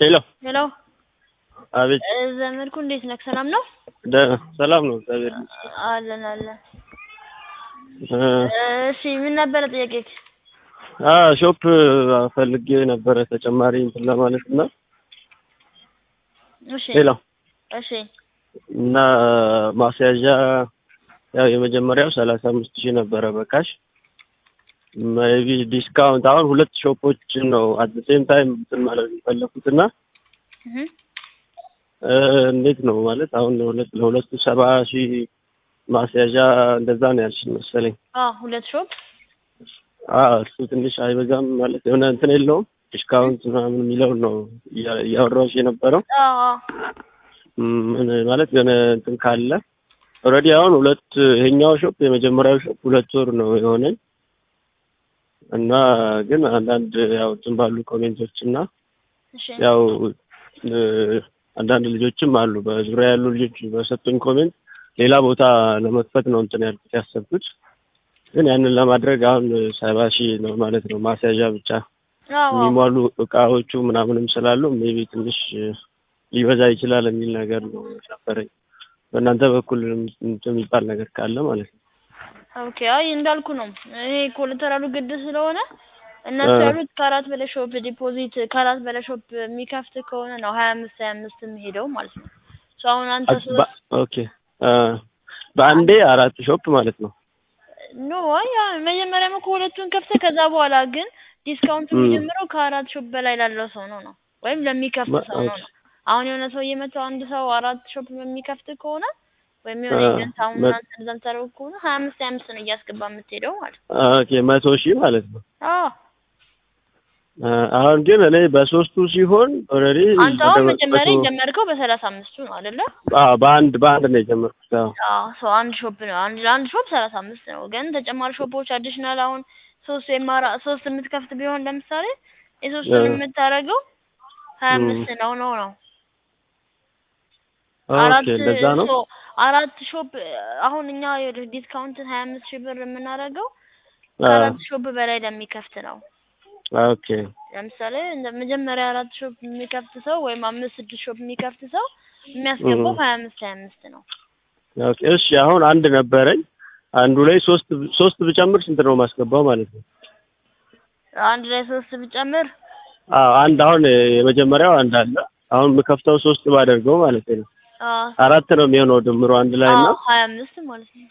ሄሎ ሄሎ አቤት እ ዘመድኩ እንዴት ነህ? ሰላም ነው? ደ- ሰላም ነው እግዚአብሔር ይመስገን። አለን አለን። እ እሺ ምን ነበረ ጥያቄክ? አ ሾፕ ፈልጌ ነበረ ተጨማሪ እንትን ለማለት እና እሺ ሄሎ እሺ እና ማስያዣ ያው የመጀመሪያው ሰላሳ አምስት ሺህ ነበረ በካሽ ሜቢ ዲስካውንት አሁን ሁለት ሾፖችን ነው አት ሴም ታይም እንትን ማለት የፈለኩት እና እህ እ እንዴት ነው ማለት አሁን ለሁለት ለሁለቱ ሰባ ሺህ ማስያዣ እንደዛ ነው ያልሽኝ መሰለኝ። አ ሁለት ሾፕ አ እሱ ትንሽ አይበዛም ማለት የሆነ እንትን የለውም ዲስካውንት ምናምን የሚለውን ነው እያ- እያወራሁሽ የነበረው አ አ ምን ማለት የሆነ እንትን ካለ ኦልሬዲ አሁን ሁለት ይሄኛው ሾፕ የመጀመሪያው ሾፕ ሁለት ወር ነው የሆነኝ እና ግን አንዳንድ ያው እንትን ባሉ ኮሜንቶች እና እሺ ያው እ አንዳንድ ልጆችም አሉ በዙሪያ ያሉ ልጆች በሰጡኝ ኮሜንት ሌላ ቦታ ለመክፈት ነው እንትን ያልኩት ያሰብኩት ግን ያንን ለማድረግ አሁን ሰባ ሺህ ነው ማለት ነው ማስያዣ ብቻ አዎ የሚሟሉ እቃዎቹ ምናምንም ስላሉ ሜቢ ትንሽ ሊበዛ ይችላል የሚል ነገር ነው ነበረኝ። በእናንተ በኩል እንትን የሚባል ነገር ካለ ማለት ነው። ኦኬ አይ እንዳልኩ ነው። ይሄ ኮላተራሉ ግድ ስለሆነ እነሱ እ ያሉት ከአራት በላይ ሾፕ ዲፖዚት ከአራት በላይ ሾፕ የሚከፍት ከሆነ ነው ሀያ አምስት ሀያ አምስት የሚሄደው ማለት ነው። ሶ አሁን አንተ አት- በ- ኦኬ እ በአንዴ አራት ሾፕ ማለት ነው። ኖ አይ ያ መጀመሪያም እኮ ሁለቱን ከፍተህ ከዛ በኋላ ግን ዲስካውንቱ እም። የሚጀምረው ከአራት ሾፕ በላይ ላለው ሰው ነው ነው ወይም ለሚከፍት በ- ሰው ነው ኦኬ ነው። አሁን የሆነ ሰው እየመጣው አንድ ሰው አራት ሾፕ የሚከፍት ከሆነ ወይም የሆነ እ ኤጀንት አሁን መ- እናንተ እንደዛ የምታደርጉ ከሆነ ሀያ አምስት ሀያ አምስት ነው እያስገባ የምትሄደው ማለት ነው። ኦኬ መቶ ሺህ ማለት ነው። አዎ እ አሁን ግን እኔ በሶስቱ ሲሆን ኦልሬዲ አንተ አሁን መጀመሪያ የጀመርከው በሰላሳ አምስቱ ነው አይደለ? በአንድ በአንድ ነው የጀመርኩት። አዎ አዎ ሰው አንድ ሾፕ ነው አንድ ለአንድ ሾፕ ሰላሳ አምስት ነው። ግን ተጨማሪ ሾፖች አዲሽናል አሁን ሶስት ወይም አራ- ሶስት የምትከፍት ቢሆን ለምሳሌ የሶስቱን እ የምታደርገው ሀያ እም። አምስት ነው ነው ነው ኦኬ አራት እንደዛ ነው። ሶ አራት ሾፕ አሁን እኛ ዲስካውንትን ሀያ አምስት ሺህ ብር የምናደርገው አ ከአራት ሾፕ በላይ ለሚከፍት ነው። ኦኬ ለምሳሌ እንደ መጀመሪያ አራት ሾፕ የሚከፍት ሰው ወይም አምስት ስድስት ሾፕ የሚከፍት ሰው የሚያስገባው እም። ሀያ አምስት ሀያ አምስት ነው። ኦኬ እሺ አሁን አንድ ነበረኝ አንዱ ላይ ሶስት ሶስት ብጨምር ስንት ነው ማስገባው ማለት ነው? አንድ ላይ ሶስት ብጨምር አዎ አንድ አሁን የመጀመሪያው አንድ አለ አሁን የምከፍተው ሶስት ባደርገው ማለት ነው አዎ አራት ነው የሚሆነው ድምሩ አንድ ላይ እና አዎ ሀያ አምስት ማለት ነው።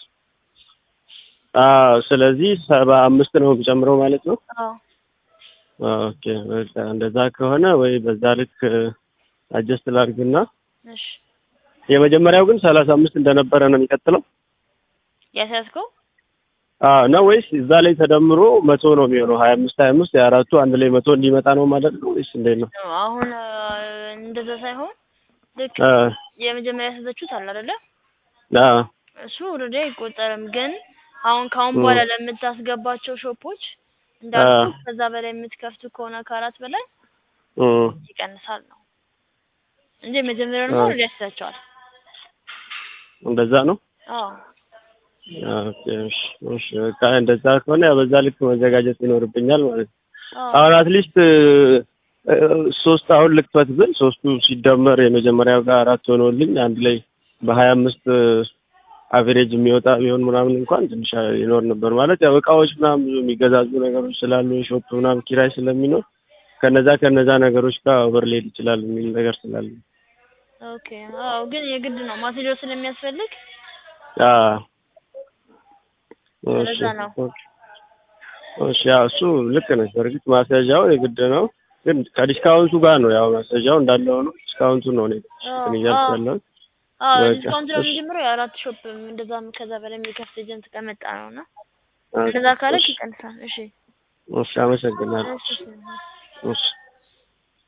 አዎ ስለዚህ ሰባ አምስት ነው የምጨምረው ማለት ነው። አዎ ኦኬ በቃ እንደዛ ከሆነ ወይ በዛ ልክ አጀስት ላድርግና እሺ የመጀመሪያው ግን ሰላሳ አምስት እንደነበረ ነው የሚቀጥለው ያስያዝከው አዎ ነው ወይስ እዛ ላይ ተደምሮ መቶ ነው የሚሆነው ሀያ አምስት ሀያ አምስት የአራቱ አንድ ላይ መቶ እንዲመጣ ነው ማለት ነው ወይስ እንዴት ነው? ነው አሁን አ፣ እንደዛ ሳይሆን ልክ አ የመጀመሪያ ያስያዛችሁት አለ አይደለ? አ እሱ ኦልሬዲ አይቆጠርም። ግን አሁን ከአሁን እም። በኋላ ለምታስገባቸው ሾፖች አ እንዳልኩ ከዛ በላይ የምትከፍቱ ከሆነ ከአራት በላይ እም። ይቀንሳል ነው እንጂ መጀመሪያው ደግሞ አ ኦልሬዲ ያስያዛቸዋል። እንደዛ ነው። አዎ ኦኬ እሺ እሺ በቃ እንደዛ ከሆነ ያው በዛ ልክ መዘጋጀት ይኖርብኛል ማለት ነው። አዎ አሁን አትሊስት ሶስት አሁን ልክፈት ብል ሶስቱ ሲደመር የመጀመሪያው ጋር አራት ሆኖልኝ አንድ ላይ በሀያ አምስት አቨሬጅ የሚወጣ ቢሆን ምናምን እንኳን ትንሽ ይኖር ነበር ማለት ያው እቃዎች ምናምን ብዙ የሚገዛዙ ነገሮች ስላሉ የሾፕ ምናምን ኪራይ ስለሚኖር ከነዛ ከነዛ ነገሮች ጋር ኦቨር ሊሄድ ይችላል የሚል ነገር ስላለ ኦኬ አዎ ግን የግድ ነው ማቴሪያል ስለሚያስፈልግ አዎ እሺ ስለዛ ነው። ኦኬ እሺ ያው እሱ ልክ ነች። በእርግጥ ማስያዣው የግድ ነው፣ ግን ከዲስካውንቱ ጋር ነው ያው ማስያዣው እንዳለ ሆኖ ዲስካውንቱ ነው እኔ አዎ እንትን እያልኩ አዎ ያለሁት። አዎ በቃ ዲስካውንት ነው እሺ የሚጀምረው የአራት ሾፕ እንደዛም ከዛ በላይ የሚከፍት ኤጀንት ከመጣ ነው እና ኦኬ እንደዛ ካለክ እሺ ይቀንሳል። እሺ እሺ አመሰግናለሁ። እሺ እሺ። እሺ